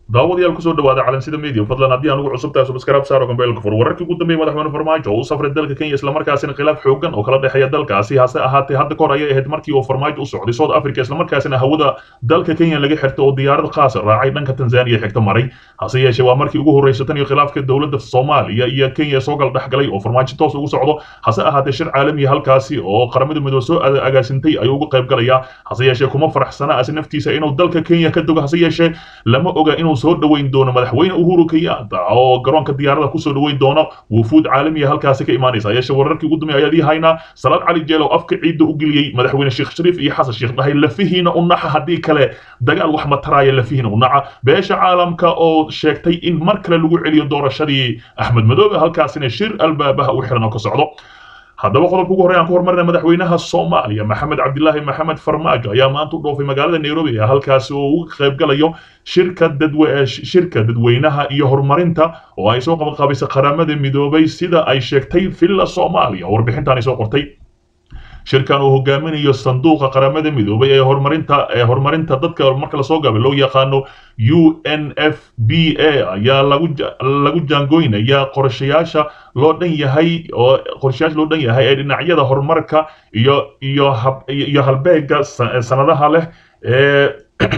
daawadayaal kusoo dhawaada calansida media fadlan haddii aan ugu cusubtahay subscribe saaro gambeelka fur wararkii ugu dambeeyay madaxweyne farmaajo oo u safray dalka kenya islamarkaasina khilaaf xoogan oo kala dhexeeya dalkaasi hase ahaatee hadda kahor ayay ahayd markii uu farmaajo u socday south africa islamarkaasina hawada dalka kenya laga xirtay oo diyaarad khaasa raacay dhanka tanzania xigta maray hase yeeshee waa markii ugu horreysay tan iyo khilaafka dowladda soomaaliya iyo kenya soo gal dhexgalay oo farmaajo toos ugu socdo hase ahaatee shir caalamiya halkaasi oo qaramada midoobe soo agaasintay ayuu uga qayb galayaa hase yeeshee kuma faraxsana asi naftiisa inuu dalka kenya ka dogo hase yeeshee lama oga inuu soo dhoweyn doono madaxweyne uhuru kenyatta oo garoonka diyaarada kusoo dhoweyn doono wufuud caalamiya halkaasi ka imaanaysa yeeshe wararkii ugu dambeeyay ayaadii haynaa salaad cali jeelo afka ciidda u geliyey madaxweyne sheekh shariif iyo xasan sheekh dhahay lafihiina u naxa haddii kale dagaal wax mataraaya lafihiina u naca beesha caalamka oo sheegtay in mar kale lagu celiyo doorashadii axmed madoobe halkaasina shir albaabaha u xiran oo ka socdo haddaba qodobka ugu horey aan ku hormarina madaxweynaha soomaaliya maxamed cabdilaahi maxamed farmaajo ayaa maanta u dhoofay magaalada nairobi ee halkaasi oo uga qayb galayo shirka dadwe shirka dadweynaha iyo horumarinta oo ay soo qabaqabaysay qaramada midoobay sida ay sheegtay villa soomaaliya warbixintan ay soo qortay shirkan uu hogaaminayo sanduuqa qaramada midoobay ee horumarinta ee horumarinta dadka marka lasoo gaabay loo yaqaano u n f b a ayaa lagu lagu jaangoynaya qorshayaasha loo dhan yahay oo qorshayaasha loo dhan yahay ee dhinacyada horumarka iyo iyo hab iyo halbeega sanadaha leh ee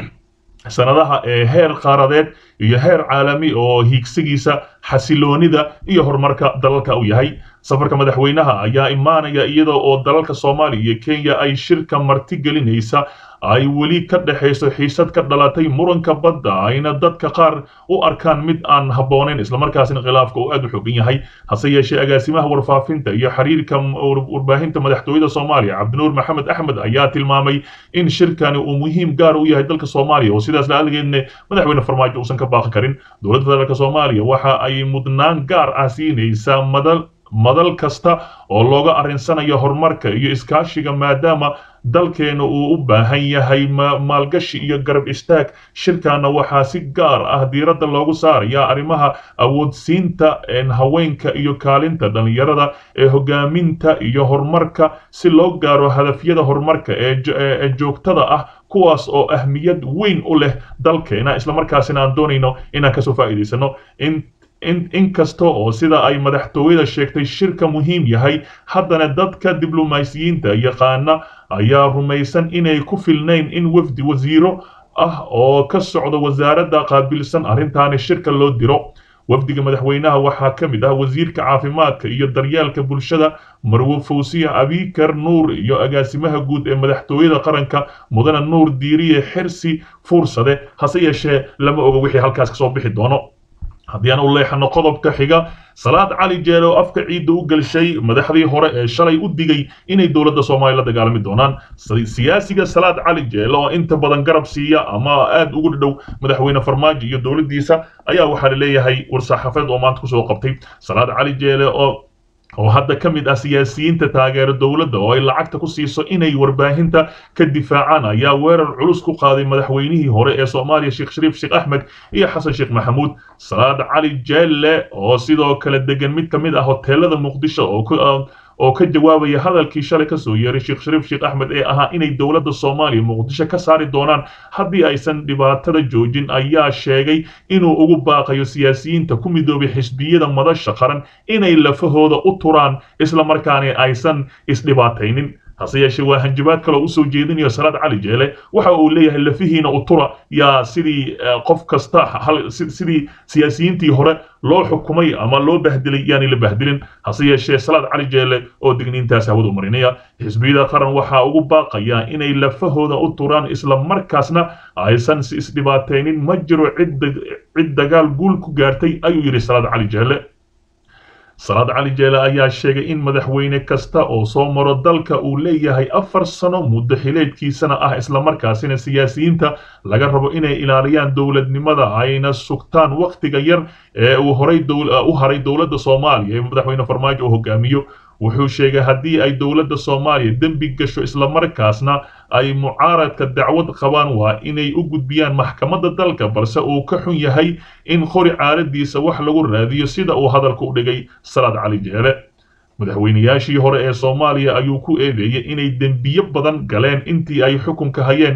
sanadaha ee heer qaaradeed iyo heer caalami oo hiigsigiisa xasiloonida iyo horumarka dalalka u yahay safarka madaxweynaha ayaa imaanaya iyada oo dalalka soomaaliya iyo kenya ay shirka marti gelinaysa ay weli ka dhexayso xiisad ka dhalatay muranka badda ayna dadka qaar u arkaan mid aan habboonayn islamarkaasina khilaafka uu aad u xogan yahay hase yeeshee agaasimaha warfaafinta iyo xiriirka warbaahinta madaxtooyada soomaaliya cabdinuur maxamed axmed ayaa tilmaamay in shirkani uu muhiim gaar u yahay dalka soomaaliya oo sidaas la-aalgeedna madaxweyne farmaajo uusan ka baaqi karin dowladda federaalk soomaaliya waxa ay mudnaan gaar ah siinaysaa madal madal kasta oo looga arrinsanayo horumarka iyo iskaashiga maadaama dalkeena uu u baahan yahay maalgashi iyo garab istaag shirkana waxaa si gaar ah diiradda loogu saaraya arrimaha awoodsiinta haweenka iyo kaalinta dhallinyarada ee hogaaminta iyo horumarka si loo gaaro hadafyada horumarka ee joogtada ah kuwaas oo ahmiyad weyn u leh dalkeena islamarkaasina aan doonayno inaan kasoo faa'iidaysano in in kasta oo sida ay madaxtooyada sheegtay shirka muhiim yahay haddana dadka diblomaasiyiinta yaqaana ayaa rumaysan inay ku filnayn in wafdi wasiiro ah oo ka socda wasaaradda qaabilsan arrintaani shirka loo diro wafdiga madaxweynaha waxaa ka mid ah wasiirka caafimaadka iyo daryeelka bulshada marwo fawsiya abikar nuur iyo agaasimaha guud ee madaxtooyada qaranka mudane nuur diiriye xirsi fuursade hase yeeshee lama oga wixii halkaas kasoo bixi doono haddii aan u leexano qodobka xiga salaad cali jeele oo afka ciidda u gelshay madaxdii hore ee shalay u digay inay dowladda soomaaliya la dagaalami doonaan siyaasiga salaad cali jeele oo inta badan garab siiya ama aad ugu dhadhow madaxweyne farmaajo iyo dowladdiisa ayaa waxaa laleeyahay war-saxaafeed oo maanta kusoo qabtay salaad cali jeele oo oo hadda ka mid ah siyaasiyiinta taageera dowladda oo ay lacagta ku siiso inay warbaahinta ka difaacaan ayaa weerar culus ku qaaday madaxweynihii hore ee soomaaliya sheekh shariif sheekh axmed iyo xasan sheekh maxamuud salaad cali jeelle oo sidoo kale degan mid ka mid ah hoteelada muqdisho oo oo ka jawaabaya hadalkii shalay kasoo yeeray sheekh shariif sheekh axmed ee ahaa inay dowladda soomaaliya muqdisho ka saari doonaan haddii aysan dhibaatada joojin ayaa sheegay inuu ugu baaqayo siyaasiyiinta ku midoobay xisbiyada madasha qaran inay lafahooda u turaan islamarkaana aysan isdhibaataynin hase yeeshee waa hanjabaad kaloo usoo jeedinayo salaad cali jeele waxa uu leeyahay lafihiina utura yaa sidii qof kasta sidii siyaasiyiintii hore loo xukumay ama loo bahdilay yaanay la bahdilin hase yeeshee salaad cali jeele oo digniintaas hawada u marinaya xisbiyada qaran waxaa ugu baaqaya inay lafahooda u turaan islamarkaasna aysan isdhibaataynin ma jiro cid dagaal guul ku gaartay ayuu yidhi salaad cali jeele salaad cali jeele ayaa sheegay in madaxweyne kasta oo soo maro dalka uu leeyahay afar sano muddo xileedkiisana ah islamarkaasina siyaasiyiinta laga rabo inay ilaaliyaan dowladnimada ayna sugtaan wakhtiga yar ee uu horay u haray dowladda soomaaliya ee madaxweyne farmaajo uu hogaamiyo wuxuu sheegay haddii ay dowladda soomaaliya dembi gasho islamarkaasna ay mucaaradka dacwad qabaan waa inay u gudbiyaan maxkamadda dalka balse uu ka xun yahay in qori caaladiisa wax lagu raadiyo sida uu hadalka u dhigay salaad cali jeele madaxweynayaashii hore ee soomaaliya ayuu ku eedeeyey inay dembiyo badan galeen intii ay xukunka hayeen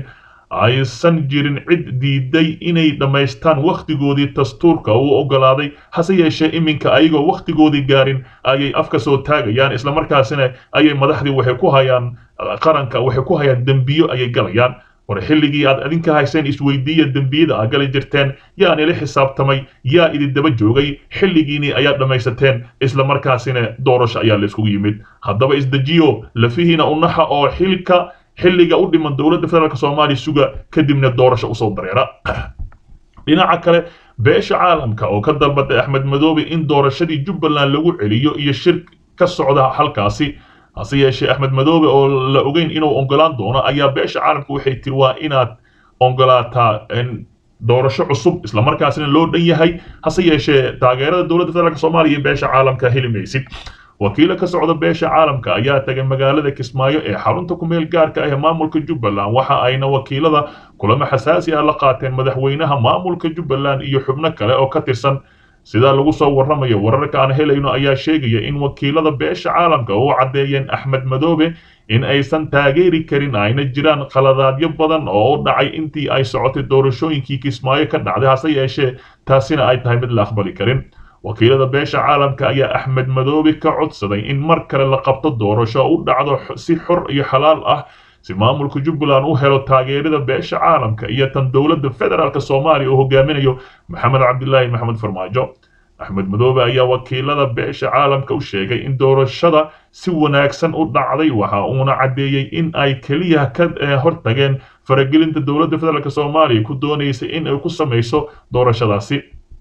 aysan jirin cid diiday inay dhammaystaan wakhtigoodii dastuurka uu oggolaaday hase yeeshee iminka ayagoo wakhtigoodii gaarin ayay afka soo taagayaan islamarkaasina ayay madaxdii waxay ku hayaan qaranka waxay ku hayaan dembiyo ayay galayaan war xilligii aad adinka hayseen isweydiiya dembiyada aad gali jirteen yaan ila xisaabtamay yaa idin daba joogay xilligiinii ayaad dhammaysateen islamarkaasina doorasho ayaa la iskugu yimid haddaba isdejiyo lafihiina unaxa oo xilka xilliga u dhiman dowladda federaalk soomaaliya suga kadibna doorasho usoo dareera dhinaca kale beesha caalamka oo ka dalbatay axmed madoobe in doorashadii jubbaland lagu celiyo iyo shir ka socda halkaasi hase yeeshee axmed madoobe oo la ogeyn inuu ongolaan doono ayaa beesha caalamka waxay tiri waa inaad ongolaataa doorasho cusub islamarkaasina loo dhan yahay hase yeeshee taageerada dowladda federaalk soomaaliya iyo beesha caalamka heli maysid wakiilo ka socda beesha caalamka ayaa tagay magaalada kismaayo ee xarunta kumeel gaarka ah ee maamulka jubbaland waxa ayna wakiilada kulamo xasaasi ah la qaateen madaxweynaha maamulka jubbaland iyo xubno kale oo ka tirsan sidaa lagu soo warramayo wararka aan helayno ayaa sheegaya in wakiilada beesha caalamka u caddeeyeen axmed madoobe in aysan taageeri karin ayna jiraan khaladaadyo badan oo u dhacay intii ay socotay doorashooyinkii kismaayo ka dhacday hase yeeshee taasina ay tahay mid la aqbali karin wakiilada beesha caalamka ayaa axmed madoobe ka codsaday in mar kale la qabto doorasho u dhacdo si xor iyo xalaal ah si maamulka jubbaland u helo taageerada beesha caalamka iyo tan dowladda federaalk soomaaliya oo hogaaminayo maxamed cabdilaahi maxamed farmaajo axmed madoobe ayaa wakiilada beesha caalamka u sheegay in doorashada si wanaagsan u dhacday waxa uuna caddeeyey in ay keliya ka hortageen faragelinta dowladda federaalk soomaaliya ku doonaysay in ay ku samayso doorashadaasi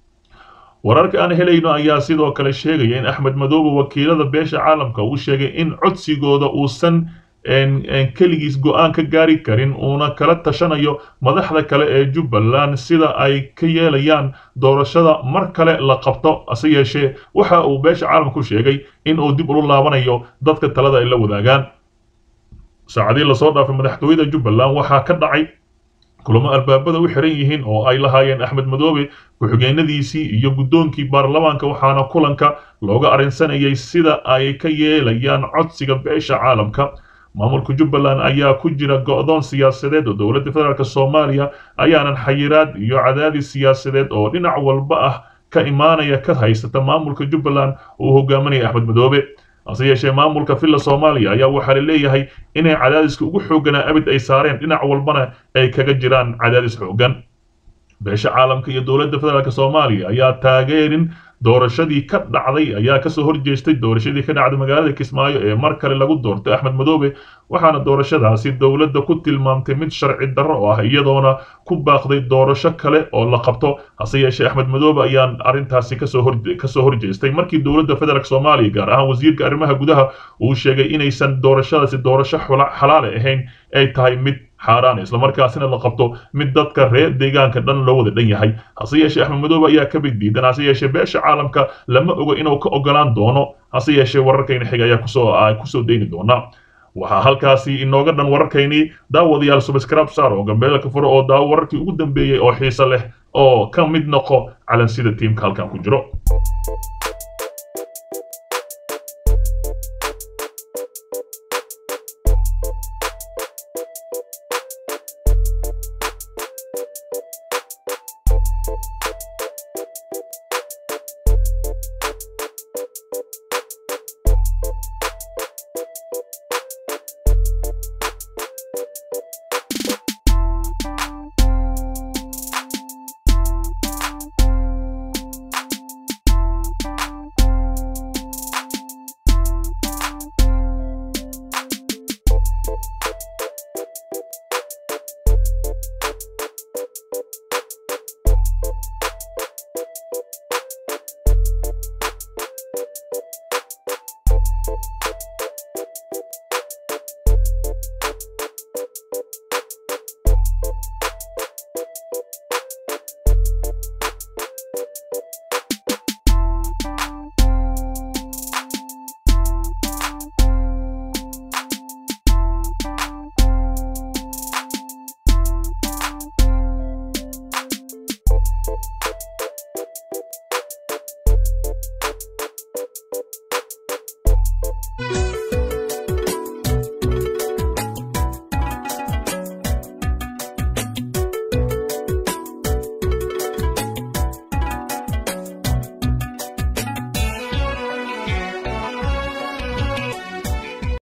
wararka aan helayno ayaa sidoo kale sheegaya in axmed madoobe wakiilada beesha caalamka uu sheegay in codsigooda uusan keligiis go-aan ka gaari karin uuna kala tashanayo madaxda kale ee jubbaland sida ay ka yeelayaan doorashada mar kale la qabto hase yeeshee waxa uu beesha caalamku sheegay in uu dib ulu laabanayo dadka talada ay la wadaagaan saacadii lasoo dhaafay madaxtooyada jubbaland waxaa ka dhacay kulamo albaabada u xiran yihiin oo ay lahaayeen axmed madoobe ku-xigeenadiisii iyo guddoonkii baarlamaanka waxaana kulanka looga arrinsanayay sida ay ka yeelayaan codsiga beesha caalamka maamulka jubbaland ayaa ku jira go'doon siyaasadeed oo dowladda federaalk soomaaliya ayaanan xayiraad iyo cadaadis siyaasadeed oo dhinac walba ah ka imaanaya ka haysata maamulka jubbaland uu hogaaminaya axmed madoobe hase yeeshee maamulka villa soomaaliya ayaa waxaa la leeyahay inay cadaadiska ugu xoogganaa abid ay saareen dhinac walbana ay kaga jiraan cadaadis xooggan beesha caalamka iyo dowladda federaalk soomaaliya ayaa taageerin doorashadii ka dhacday ayaa kasoo horjeestay doorashadii ka dhacday magaalada kismaayo ee mar kale lagu doortay axmed madoobe waxaana doorashadaasi dowladda ku tilmaamtay mid sharci darro oo ah iyadoona ku baaqday doorasho kale oo la qabto hase yeeshee axmed madoobe ayaa arrintaasi kasoo hor kasoo horjeestay markii dowladda federaalk soomaaliya gaar ahaan wasiirka arrimaha gudaha uu sheegay inaysan doorashadaasi doorasho xalaale ahayn ay tahay mid xaaraan islamarkaasina la qabto mid dadka reer deegaanka dhan loo wada dhan yahay hase yeeshee axmed madoobe ayaa ka big diidan hase yeeshee beesha caalamka lama ogo inuu ka ogolaan doono hase yeeshee wararkayna xiga ayaa kusoo kusoo deyni doonaa waxaa halkaasi inooga dhan wararkaynii daawadayaal subscribe saar oo gambeelka furo oo daawo wararkii ugu dambeeyey oo xiiso leh oo ka mid noqo calansida tiimka halkan ku jiro